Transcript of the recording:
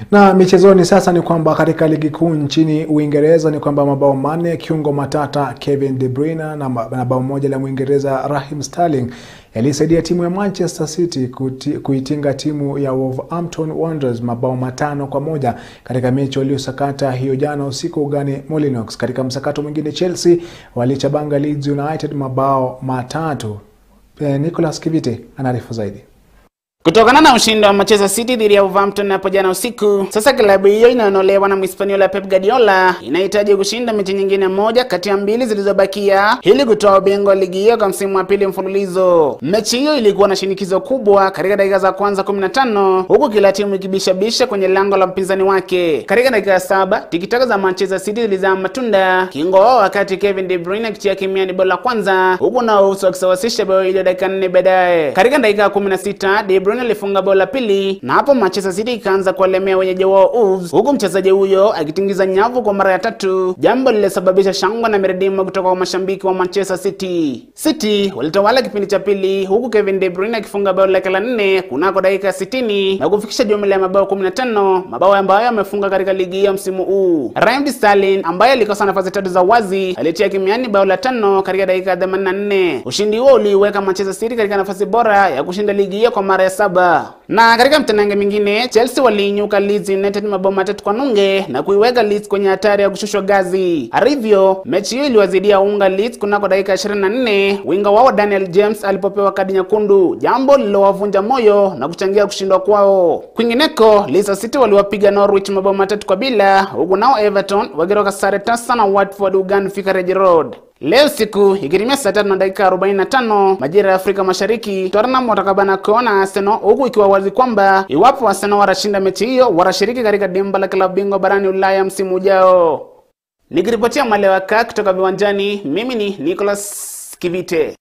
Na michezoni sasa ni kwamba katika ligi kuu nchini Uingereza ni kwamba mabao manne kiungo matata Kevin De Bruyne na na bao moja la Mwingereza Raheem Sterling yalisaidia timu ya Manchester City kuti, kuitinga timu ya Wolverhampton Wanderers mabao matano kwa moja katika mechi waliosakata hiyo jana usiku ugani Molineux. Katika msakato mwingine Chelsea walichabanga Leeds United mabao matatu. Eh, Nicholas Kivite anaarifu zaidi. Kutokana na ushindi wa Manchester City dhidi ya Wolverhampton hapo jana usiku, sasa klabu hiyo inayonolewa na Mhispaniola Pep Guardiola inahitaji kushinda mechi nyingine moja kati ya mbili zilizobakia ili kutoa ubingwa ligi hiyo kwa msimu wa pili mfululizo. Mechi hiyo ilikuwa na shinikizo kubwa katika dakika za kwanza 15 huku kila timu ikibishabisha kwenye lango la mpinzani wake. Katika dakika ya saba tikitaka za Manchester City zilizaa matunda kingo wao, wakati Kevin De Bruyne akitia kimiani bao la kwanza, huku nao uso wakisawasisha bao ile dakika nne baadaye. Katika dakika ya 16 De Bruyne alifunga bao la pili na hapo Manchester City ikaanza kuwalemea wenyeji wao Wolves, huku mchezaji huyo akitingiza nyavu kwa mara ya tatu, jambo lililosababisha shangwe na miredimo kutoka kwa mashabiki wa Manchester City. City walitawala kipindi cha pili, huku Kevin De Bruyne akifunga bao lake la nne kunako dakika ya 60 na kufikisha jumla ya mabao 15, mabao ambayo amefunga katika ligi hiyo msimu huu. Raheem Sterling ambaye alikosa nafasi tatu za wazi alitia kimiani bao la tano katika dakika ya 84. Ushindi huo uliiweka Manchester City katika nafasi bora ya kushinda ligi hiyo kwa mara ya saba. Na katika mtanange mingine Chelsea waliinyuka Leeds United mabao matatu kwa nunge na kuiweka Leeds kwenye hatari ya kushushwa gazi. Hivyo mechi hiyo iliwazidia unga Leeds kunako dakika 24 winga wao Daniel James alipopewa kadi nyekundu, jambo lililowavunja moyo na kuchangia kushindwa kwao. Kwingineko Leicester City waliwapiga Norwich mabao matatu kwa bila, huku nao Everton wakiroka sare tasa na Watford ugani Vicarage Road. Leo siku ikitimia saa tatu na dakika 45 majira ya Afrika Mashariki, Tottenham watakabana kuona Arsenal, huku ikiwa wazi kwamba iwapo Arsenal watashinda mechi hiyo watashiriki katika dimba la klabu bingwa barani Ulaya msimu ujao. Nikiripotia Malewaka kutoka viwanjani, mimi ni Nicholas Kivite.